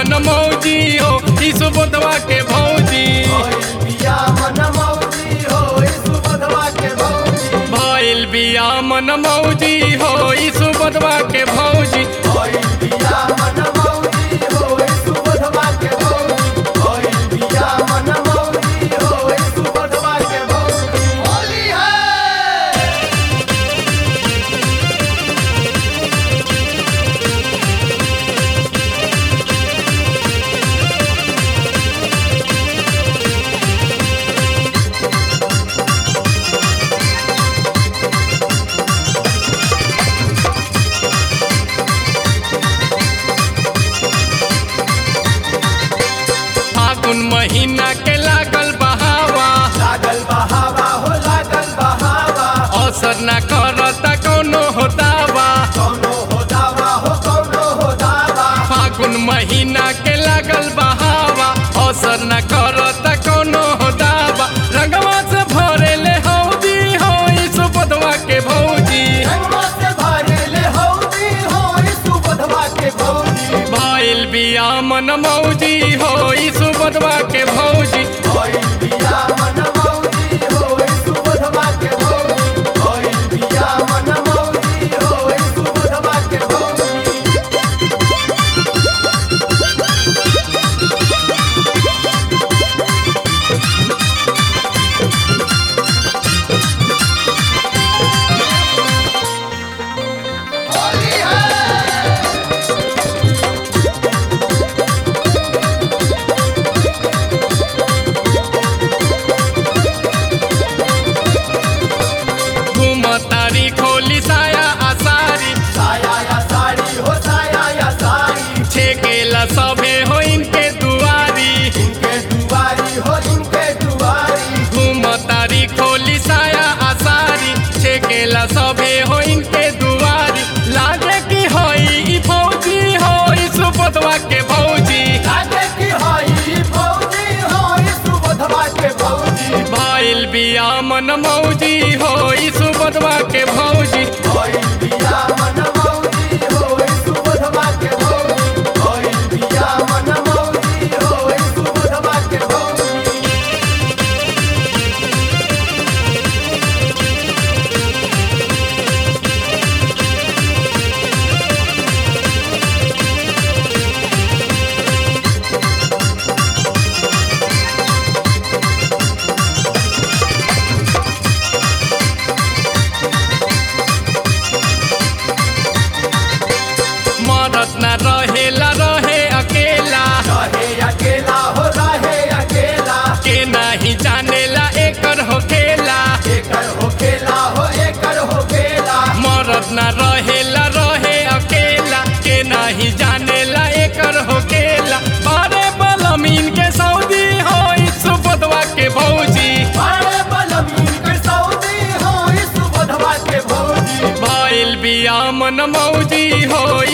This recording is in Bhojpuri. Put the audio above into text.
मन मौजी हो ई सुबोधवा के भौजी बिया मन मौजी हो सुबोधवा के भौजी भइल बिया मन मौजी हो ई सुबोधवा के भौजी बिया मन मौजी हो सुबोधवा के भौजी बिया मन मौजी हो सुबोधवा के भौजी होली है फागुन महीना के लागल बहावा लागल बहावा हो लागल बहावा असर ना करता कोनो होतावा कौनो हो दावा हो कौनो हो दावा फागुन महीना के लागल बहावा असर न करता कोनो होतावा रंगवा से भरेले हौदी हो ई सुबोधवा के भौजी रंगवा से भरेले हौदी हो सुबोधवा के भौजी भइल बिया मन मौजी हो ई सुबोधवा के भौजी बिया मन मौजी हो सुबोधवा के भौजी बिया मन मौजी हो सुबोधवा के भौजी होली है घूमतारी खोली साया आसारी साया या साड़ी हो साया या साड़ी छेकेला सभे हो इनके दुआरी इनके दुआरी हो इनके दुआरी घूमतारी खोली साया आसारी छेकेला सभे हो इनके दुआरी लागे की होई ई फौजी हो ई सुबोधवा के भौजी लागे की हई फौजी हो सुबोधवा के फौजी भइल बिया मन मौजी हो ई सुबोधवा के भौजी होई बिया मन मौजी हो सुबोधवा के भौजी होई बिया मन मौजी हो सुबोधवा के भौजी मरद न रहेला रहे अकेला रहे अकेला हो रहे अकेला के नहीं जानेला एकर हो खेला एकर हो खेला हो एकर हो खेला मरद न रहेला रहे अकेला के नहीं जानेला एकर हो खेला बारे बलमीन के सऊदी हो ई सुबोधवा के भौजी बड़े बलमीन के सऊदी हो सुबोधवा के भौजी भइल बिया मन मौजी हो